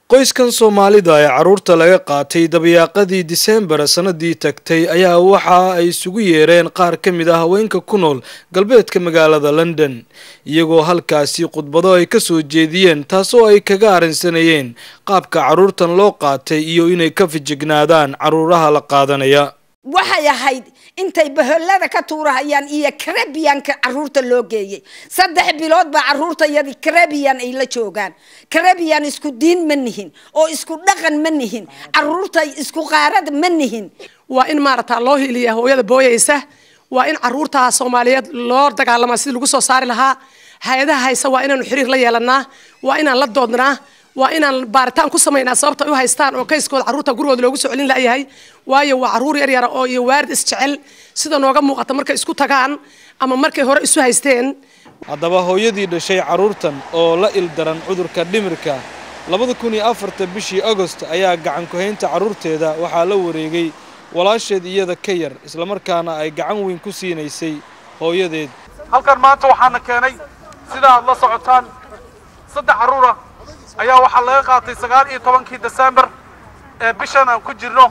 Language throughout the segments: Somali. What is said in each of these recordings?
qoyskan soomaalida ee carruurta laga qaatay dabayaaqadii diseembar sanadii tagtay ayaa waxa ay isugu yeereen qaar ka mid ah haweenka ku nool galbeedka magaalada london iyagoo halkaasi khudbado ay kasoo jeediyeen taasoo ay kaga arrinsanayeen qaabka carruurtan loo qaatay iyo inay ka fijignaadaan carruuraha la qaadanaya waxay ahayd intay bahollada ka tuurahayaan iyo carabianka caruurta loo geeyey saddex bilood baa caruurtayadii carabian ay la joogaan carabian isku diin ma nihin oo isku dhaqan ma nihin caruurtay isku qaarad ma nihin waa in maaragtaa loo hiliya hooyada booyaysa waa in caruurta soomaaliyeed loo dagaalamaa sidii lagu soo saari lahaa hay-adaha haysa waa inaanu xiriir la yeelanaa waa inaan la doodnaa waa inaan baaritaan ku samaynaa sababta ay u haystaan oo kayskooda carruurta gurigooda loogu soo celin layahay waayo waa carruur yar yara oo iyo waarid isjecel sida nooga muuqata markay isku tagaan ama markay hore isu haysteen haddaba hooyadii dhashay carruurtan oo la ildaran cudurka dhimirka labada kun iyo afarta bishii agost ayaa gacan ku-haynta carruurteeda waxaa la wareegay walaasheed iyada ka yar islamarkaana ay gacan weyn ku siinaysay hooyadeed halkan maanta waxaana keenay sida aad la socotaan saddex carruura ayaa waxaa laga qaatay sagaal iyo tobankii desembar ee bishan aan ku jirno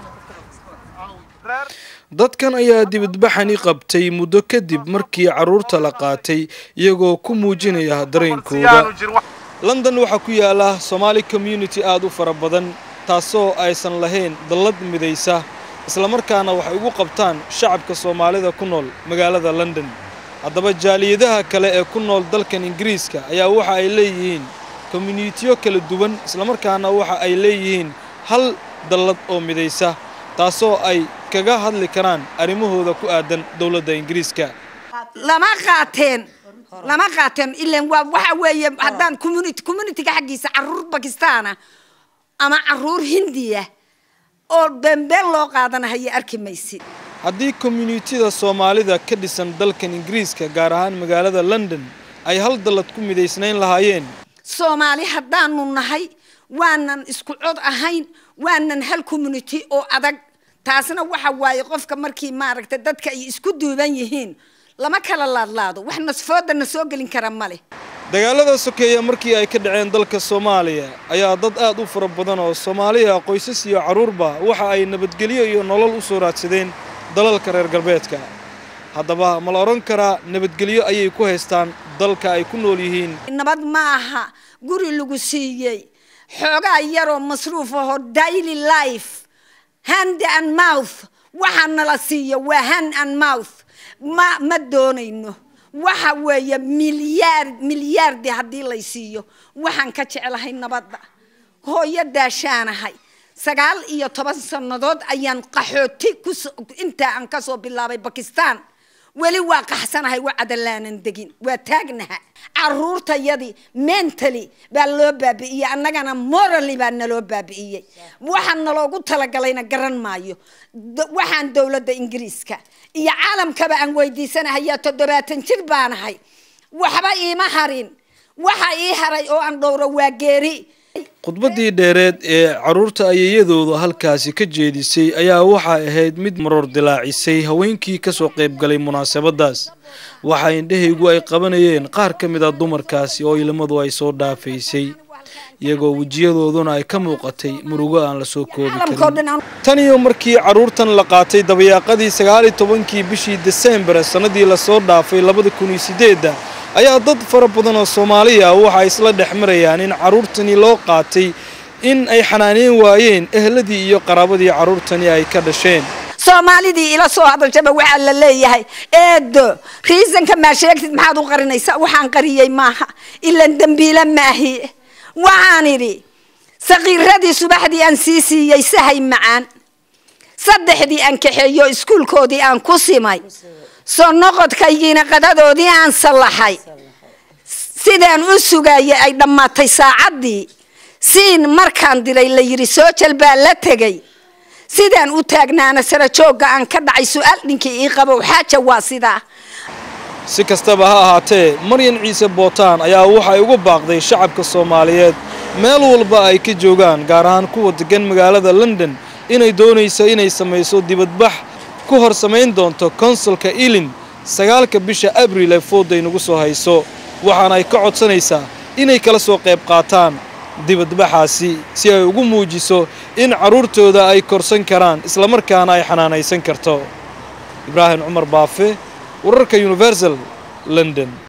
dadkan ayaa dibadbaxani qabtay muddo kadib markii carruurta la qaatay iyagoo ku muujinaya dareenkooda london waxaa ku yaala somaali community aada u fara badan taasoo aysan lahayn dallad midaysa islamarkaana waxay ugu qabtaan shacabka soomaalida ku nool magaalada london haddaba jaaliyadaha kale ee ku nool dalkan ingiriiska ayaa waxa ay leeyihiin communitiyo kala duwan islamarkaana waxa ay leeyihiin hal dallad oo midaysa taasoo ay kaga hadli karaan arrimahooda ku aadan dowladda ingiriiska lama qaateen lama qaateen ilan waa waxa weeye haddaan community communityga xaggiisa caruur bakistaana ama caruur hindiya oo beenbeen loo qaadanahayo arki maysid haddii communitida soomaalida ka dhisan dalkan ingiriiska gaar ahaan magaalada london ay hal dallad ku midaysnayn lahaayeen soomaali haddaanu nahay waanan isku cod ahayn waanan hal community oo adag taasna waxa waaye qofka markii maaragtay dadka ay isku duuban yihiin lama kala laadlaado wax nasfoodana soo gelin kara ma leh dagaalada sokeeya markii ay ka dhaceen dalka soomaaliya ayaa dad aad u fara badan oo soomaaliya qoysas iyo carruurba waxa ay nabadgelyo iyo nolol u soo raadsadeen dalalka reer galbeedka haddaba ma la odhan karaa nabadgelyo ayay ku haystaan dalka ay ku nool yihiin nabad ma aha guri lagu siiyey xoogaa yaroo masruuf aho daily life hand and mouth waxaa nala siiyo waa hand and mouth ma ma doonayno waxa weeye milyaar milyaardi haddii lay siiyo waxaan ka jeclahay nabadda hooyo daashaanahay sagaal iyo toban sannadood ayaan qaxooti kus intaa aan kasoo bilaabay bakistan weli waa qaxsanahay waa cadalaanan degin waa taagnaha caruurtayadii mentally baa loo baabi'iyey annagana morally baa naloo baabi'iyey waxaa naloogu talagalayna garan maayo waxaan dowladda ingiriiska iyo caalamkaba aan weydiisanahayaa toddobaatan jir baanahay waxba iima harin waxa ii haray oo aan dhowro waa geeri khudbaddii dheereed ee carruurta ayayadooda halkaasi ka jeedisay ayaa waxay ahayd mid maroor dilaacisay haweenkii kasoo qaybgalay munaasabadaas waxa indhahaygu ay qabanayeen qaar ka mid a dumarkaasi oo ilmadu ay soo dhaafaysay iyagoo wejiyadooduna ay ka muuqatay murugo aan la soo koobi karin tan iyo markii carruurtan la qaatay dabayaaqadii sagaal iyo tobankii bishii desembar sannadii lasoo dhaafay labada kun iyo sideedda ayaa dad fara badan oo soomaaliya waxa ay isla dhex marayaan in carruurtani loo qaatay in ay xanaaneyn waayeen ehladii iyo qaraabadii carruurtani ay ka dhasheen soomaalidii ila soo hadalshaba waxaa la leeyahay eedo riisanka maa sheegtid maxaad u qarinaysa waxaan qariyey maaha ilan dembiile maahi waxaan idhi sakiiradii subaxdii aan sii siiyey sahay macaan saddexdii aan kaxeeyo iskuulkoodii aan ku simay soo noqodkaygiina qadadoodii aan sallaxay sidaan u sugayay ay dhammaatay saacaddii siin markaan diray la yidhi soo jal baa la tegay sidaan u taagnaana sara joogga aan ka dhacay su-aal dhinkii ii qabow xaaja waa sidaa si kastaba ha ahaatee maryan ciise bootaan ayaa waxay ugu baaqday shacabka soomaaliyeed meel walba ay ka joogaan gaar ahaan kuwa degan magaalada london inay doonayso inay samayso dibadbax ku hor samayn doonto konsulka ilin sagaalka bisha abriil ee fooday nagu soo hayso waxaana ay ka codsanaysaa inay kala soo qayb qaataan dibadbaxaasi si ay ugu muujiso in carruurtooda ay korsan karaan islamarkaana ay xanaanaysan karto ibraahim cumar baafe wararka universal london